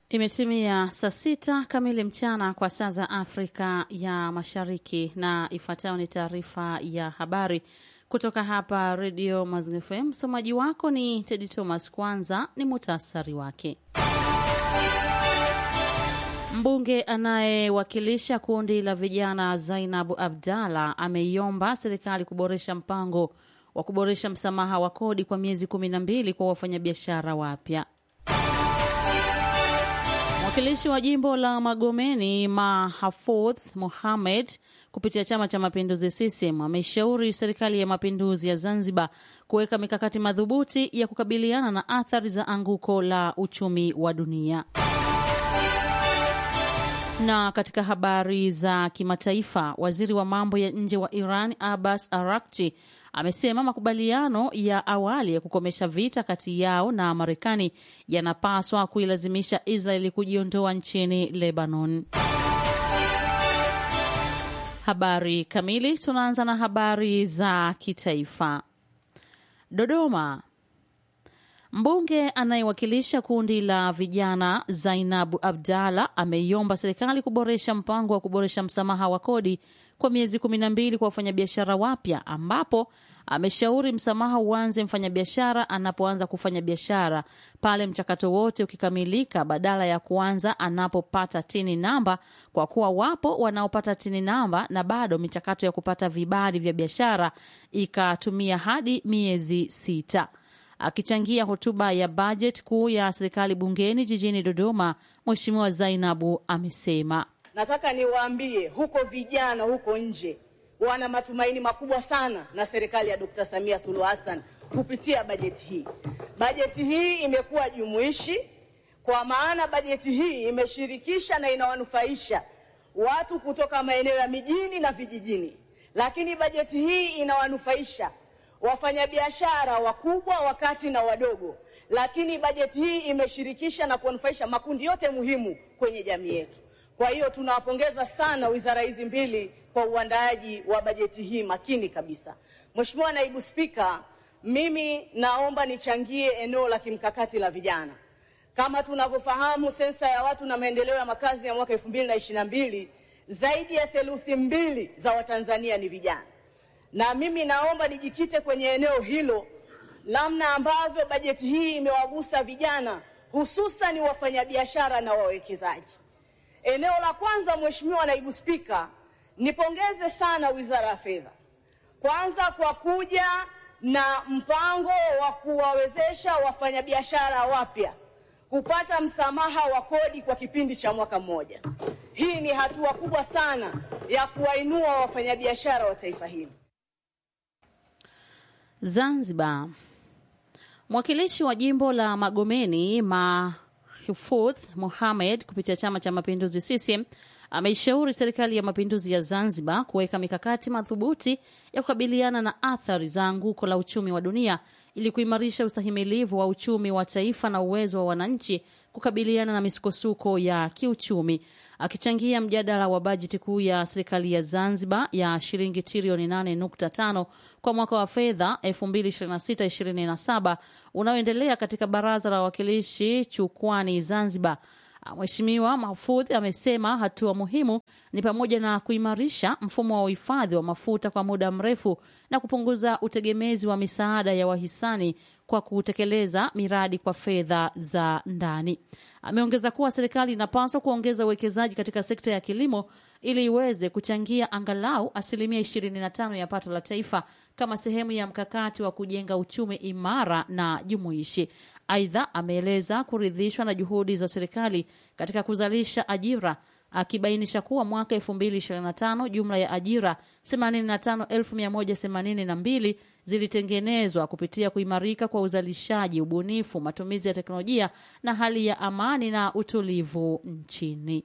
Imetimia saa sita kamili mchana kwa saa za Afrika ya Mashariki, na ifuatayo ni taarifa ya habari kutoka hapa Redio Mazingira FM. Msomaji wako ni Tedi Thomas. Kwanza ni muhtasari wake. Mbunge anayewakilisha kundi la vijana Zainabu Abdalla ameiomba serikali kuboresha mpango wa kuboresha msamaha wa kodi kwa miezi kumi na mbili kwa wafanyabiashara wapya. Mwakilishi wa jimbo la Magomeni Mahafudh Mohamed kupitia Chama cha Mapinduzi CCM ameshauri serikali ya mapinduzi ya Zanzibar kuweka mikakati madhubuti ya kukabiliana na athari za anguko la uchumi wa dunia. Na katika habari za kimataifa, waziri wa mambo ya nje wa Iran Abbas Arakchi amesema makubaliano ya awali ya kukomesha vita kati yao na Marekani yanapaswa kuilazimisha Israeli kujiondoa nchini Lebanon. Habari kamili, tunaanza na habari za kitaifa. Dodoma. Mbunge anayewakilisha kundi la vijana Zainabu Abdalla ameiomba serikali kuboresha mpango wa kuboresha msamaha wa kodi kwa miezi kumi na mbili kwa wafanyabiashara wapya, ambapo ameshauri msamaha uanze mfanyabiashara anapoanza kufanya biashara pale mchakato wote ukikamilika, badala ya kuanza anapopata tini namba, kwa kuwa wapo wanaopata tini namba na bado michakato ya kupata vibali vya biashara ikatumia hadi miezi sita. Akichangia hotuba ya bajeti kuu ya serikali bungeni jijini Dodoma, Mheshimiwa Zainabu amesema Nataka niwaambie huko vijana huko nje wana matumaini makubwa sana na serikali ya Dkt. Samia Suluhu Hassan kupitia bajeti hii. Bajeti hii imekuwa jumuishi kwa maana bajeti hii imeshirikisha na inawanufaisha watu kutoka maeneo ya mijini na vijijini, lakini bajeti hii inawanufaisha wafanyabiashara wakubwa, wakati na wadogo, lakini bajeti hii imeshirikisha na kuwanufaisha makundi yote muhimu kwenye jamii yetu. Kwa hiyo tunawapongeza sana wizara hizi mbili kwa uandaaji wa bajeti hii makini kabisa. Mheshimiwa Naibu Spika, mimi naomba nichangie eneo la kimkakati la vijana. Kama tunavyofahamu, sensa ya watu na maendeleo ya makazi ya mwaka 2022 zaidi ya theluthi mbili za Watanzania ni vijana, na mimi naomba nijikite kwenye eneo hilo, namna ambavyo bajeti hii imewagusa vijana, hususan wafanyabiashara na wawekezaji. Eneo la kwanza, Mheshimiwa Naibu Spika, nipongeze sana Wizara ya Fedha kwanza kwa kuja na mpango wa kuwawezesha wafanyabiashara wapya kupata msamaha wa kodi kwa kipindi cha mwaka mmoja. Hii ni hatua kubwa sana ya kuwainua wafanyabiashara wa taifa hili. Zanzibar. Mwakilishi wa jimbo la Magomeni ma Hufudh Mohamed kupitia Chama cha Mapinduzi CCM ameishauri serikali ya mapinduzi ya Zanzibar kuweka mikakati madhubuti ya kukabiliana na athari za anguko la uchumi wa dunia ili kuimarisha ustahimilivu wa uchumi wa taifa na uwezo wa wananchi kukabiliana na misukosuko ya kiuchumi. Akichangia mjadala wa bajeti kuu ya serikali ya Zanzibar ya shilingi trilioni 8.5 kwa mwaka wa fedha 2026/2027 unaoendelea katika Baraza la Wawakilishi Chukwani Zanzibar, Mheshimiwa Mahfudh amesema hatua muhimu ni pamoja na kuimarisha mfumo wa uhifadhi wa mafuta kwa muda mrefu na kupunguza utegemezi wa misaada ya wahisani kwa kutekeleza miradi kwa fedha za ndani. Ameongeza kuwa serikali inapaswa kuongeza uwekezaji katika sekta ya kilimo ili iweze kuchangia angalau asilimia 25 ya pato la taifa kama sehemu ya mkakati wa kujenga uchumi imara na jumuishi. Aidha, ameeleza kuridhishwa na juhudi za serikali katika kuzalisha ajira akibainisha kuwa mwaka 2025 jumla ya ajira 85182 zilitengenezwa kupitia kuimarika kwa uzalishaji, ubunifu, matumizi ya teknolojia na hali ya amani na utulivu nchini.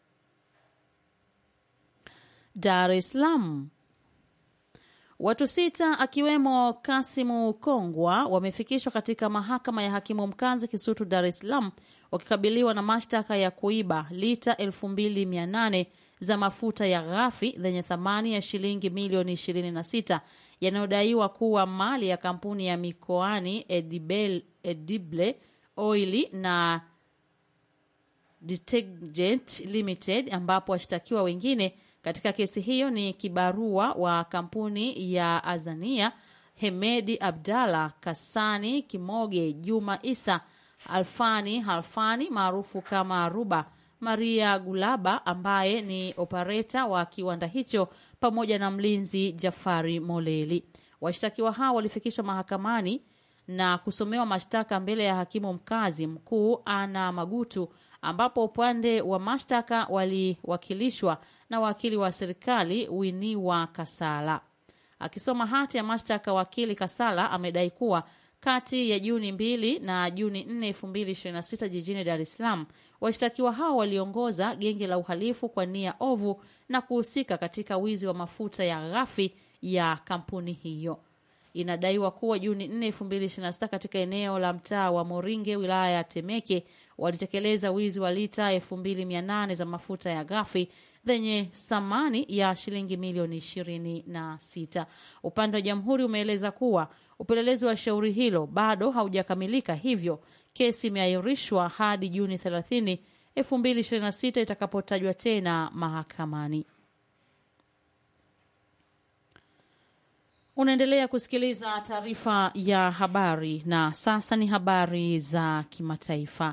Dar es Salaam. Watu sita akiwemo Kasimu Kongwa wamefikishwa katika mahakama ya hakimu mkazi Kisutu, Dar es Salaam wakikabiliwa na mashtaka ya kuiba lita 2800 za mafuta ya ghafi zenye thamani ya shilingi milioni 26 yanayodaiwa kuwa mali ya kampuni ya mikoani Edibel, Edible Oili na Detergent Limited, ambapo washtakiwa wengine katika kesi hiyo ni kibarua wa kampuni ya Azania Hemedi Abdalla Kasani Kimoge Juma Isa Alfani Halfani maarufu kama Ruba Maria Gulaba ambaye ni opereta wa kiwanda hicho pamoja na mlinzi Jafari Moleli. Washtakiwa hao walifikishwa mahakamani na kusomewa mashtaka mbele ya hakimu mkazi mkuu Ana Magutu, ambapo upande wa mashtaka waliwakilishwa na wakili wa serikali Winiwa Kasala. Akisoma hati ya mashtaka, wakili Kasala amedai kuwa kati ya Juni mbili na Juni 4, 2026 jijini Dar es Salaam, washtakiwa hao waliongoza genge la uhalifu kwa nia ovu na kuhusika katika wizi wa mafuta ya ghafi ya kampuni hiyo. Inadaiwa kuwa Juni 4, 2026 katika eneo la mtaa wa Moringe, wilaya ya Temeke, walitekeleza wizi wa lita 2800 za mafuta ya ghafi zenye thamani ya shilingi milioni 26. Upande wa jamhuri umeeleza kuwa upelelezi wa shauri hilo bado haujakamilika, hivyo kesi imeahirishwa hadi Juni 30, 2026 itakapotajwa tena mahakamani. Unaendelea kusikiliza taarifa ya habari na sasa ni habari za kimataifa.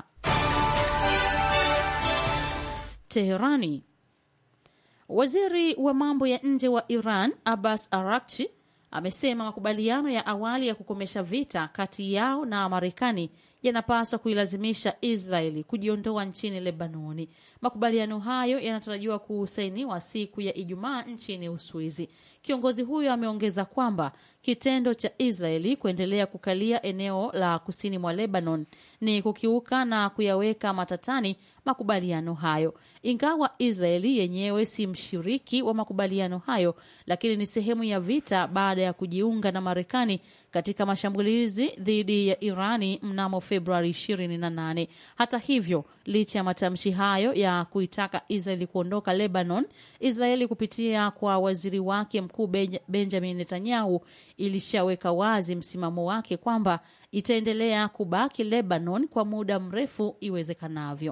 Teherani. Waziri wa mambo ya nje wa Iran Abbas Araghchi amesema makubaliano ya awali ya kukomesha vita kati yao na Marekani yanapaswa kuilazimisha Israeli kujiondoa nchini Lebanoni. Makubaliano hayo yanatarajiwa kusainiwa siku ya Ijumaa nchini Uswizi. Kiongozi huyo ameongeza kwamba kitendo cha Israeli kuendelea kukalia eneo la kusini mwa Lebanon ni kukiuka na kuyaweka matatani makubaliano hayo. Ingawa Israeli yenyewe si mshiriki wa makubaliano hayo, lakini ni sehemu ya vita baada ya kujiunga na Marekani katika mashambulizi dhidi ya Irani mnamo Februari 28. Hata hivyo, licha ya matamshi hayo ya kuitaka Israeli kuondoka Lebanon, Israeli kupitia kwa waziri wake mkuu Benjamin Netanyahu ilishaweka wazi msimamo wake kwamba itaendelea kubaki Lebanon kwa muda mrefu iwezekanavyo.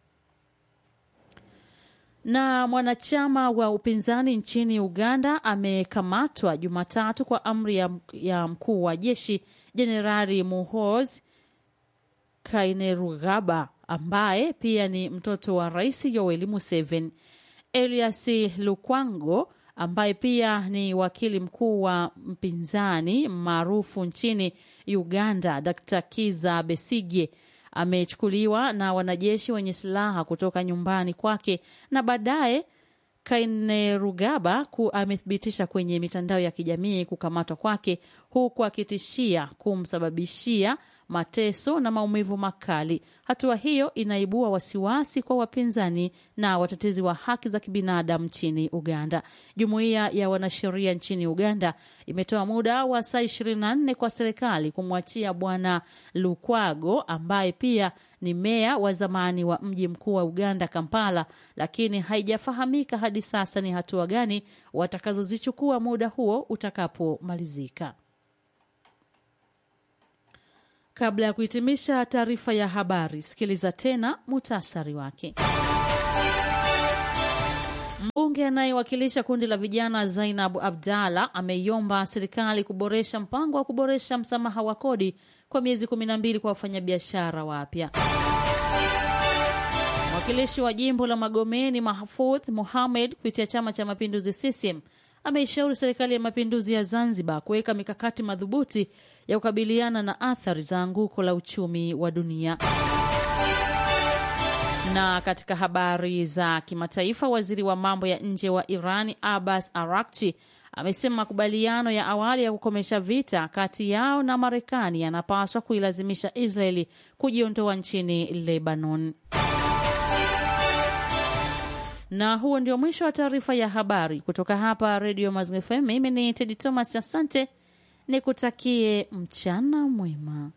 Na mwanachama wa upinzani nchini Uganda amekamatwa Jumatatu kwa amri ya, ya mkuu wa jeshi Jenerali Muhoozi Kainerugaba ambaye pia ni mtoto wa Rais Yoweri Museveni. Elias Lukwango ambaye pia ni wakili mkuu wa mpinzani maarufu nchini Uganda Dr. Kiza Besige amechukuliwa na wanajeshi wenye silaha kutoka nyumbani kwake na baadaye Kainerugaba amethibitisha kwenye mitandao ya kijamii kukamatwa kwake huku akitishia kumsababishia mateso na maumivu makali. Hatua hiyo inaibua wasiwasi kwa wapinzani na watetezi wa haki za kibinadamu nchini Uganda. Jumuiya ya wanasheria nchini Uganda imetoa muda wa saa 24 kwa serikali kumwachia Bwana Lukwago ambaye pia ni meya wa zamani wa mji mkuu wa Uganda, Kampala, lakini haijafahamika hadi sasa ni hatua gani watakazozichukua muda huo utakapomalizika. Kabla ya kuhitimisha taarifa ya habari, sikiliza tena muhtasari wake. Mbunge anayewakilisha kundi la vijana Zainab Abdalla ameiomba serikali kuboresha mpango wa kuboresha msamaha wa kodi kwa miezi kumi na mbili kwa wafanyabiashara wapya. Mwakilishi wa jimbo la Magomeni Mahfudh Mohamed kupitia Chama cha Mapinduzi CCM ameishauri serikali ya mapinduzi ya Zanzibar kuweka mikakati madhubuti ya kukabiliana na athari za anguko la uchumi wa dunia. Na katika habari za kimataifa, waziri wa mambo ya nje wa Irani Abbas Araghchi amesema makubaliano ya awali ya kukomesha vita kati yao na Marekani yanapaswa kuilazimisha Israeli kujiondoa nchini Lebanon. Na huo ndio mwisho wa taarifa ya habari kutoka hapa Radio Mazingira FM. Mimi ni Tedi Thomas, asante, nikutakie mchana mwema.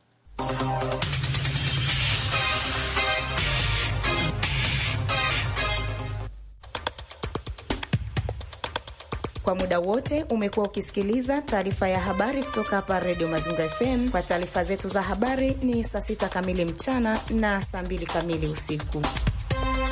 Kwa muda wote umekuwa ukisikiliza taarifa ya habari kutoka hapa Radio Mazingira FM. Kwa taarifa zetu za habari ni saa sita kamili mchana na saa mbili kamili usiku.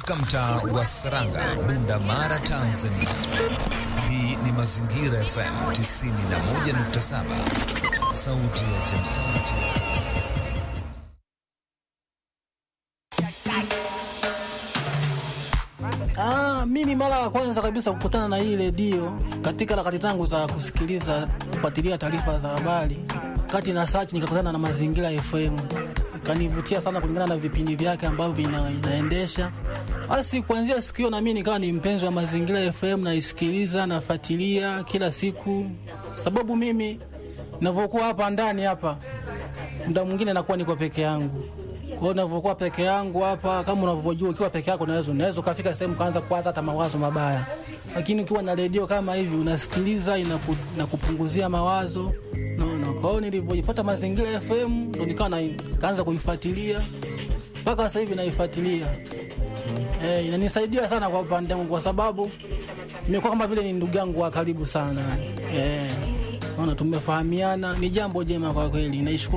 kutoka mtaa wa Saranga, Bunda Mara, Tanzania. Hii ni Mazingira FM 91.7, sauti ya jamii. Ah, mimi mara ya kwanza kabisa kukutana na hii redio katika harakati zangu za kusikiliza kufuatilia taarifa za habari, kati na search nikakutana na Mazingira FM, ikanivutia sana kulingana na vipindi vyake ambavyo ina, inaendesha. Basi kuanzia siku hiyo na mimi nikawa ni mpenzi wa Mazingira FM, naisikiliza nafuatilia kila siku, sababu mimi ninavyokuwa hapa ndani hapa, muda mwingine nakuwa niko peke yangu kwa hiyo unavyokuwa peke yangu hapa, kama unavyojua, ukiwa peke yako unaweza unaweza ukafika sehemu kaanza kuwaza hata mawazo mabaya, lakini ukiwa na redio kama hivi unasikiliza, inaku, inakupunguzia mawazo naona. Kwa hiyo nilivyojipata Mazingira FM ndo nikawa na kaanza kuifuatilia mpaka sasa hivi naifuatilia. Eh, inanisaidia sana kwa upande wangu, kwa sababu nimekuwa kama vile ni ndugu yangu wa karibu sana. Eh, naona tumefahamiana, ni jambo jema kwa kweli, naishukuru.